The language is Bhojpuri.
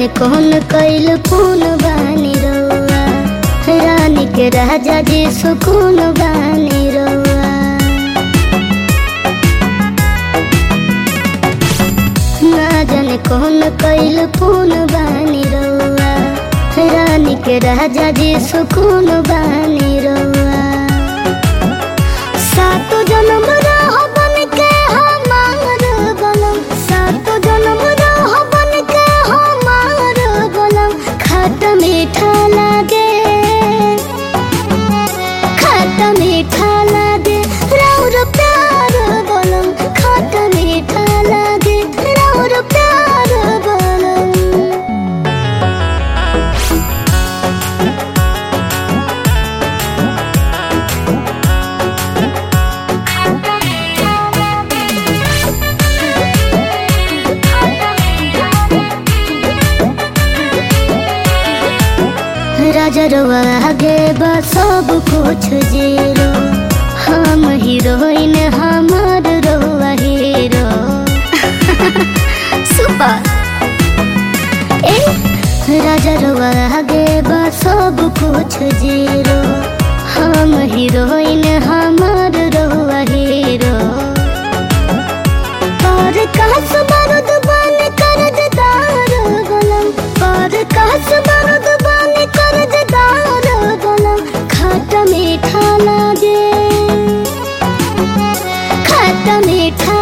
जाने कौन कैल कौन बानी रउआ रानी के राजा जी सुकून बानी रउआ ना जाने कौन कैल कौन बानी रउआ रानी के राजा जी सुकून बानी रउआ सातो जन्म रह बन के हमार बनम सातो जन्म रह बन के हमार बनम खट मीठा लागे खट मीठा लागे राउर प्यार बनम खट मीठा लागे राउर प्यार बनम राजा रवा आगे बा सब कुछ जीरो हम हीरोइन हमार रवा हीरो सुपर ए राजा रवा आगे बा सब कुछ जीरो हम हीरोइन हमार रवा हीरो पर कास बारूद बन कर्जदार गलम पर कास बारूद बन कर्जदार गलम खट मीठा लागे खट मीठा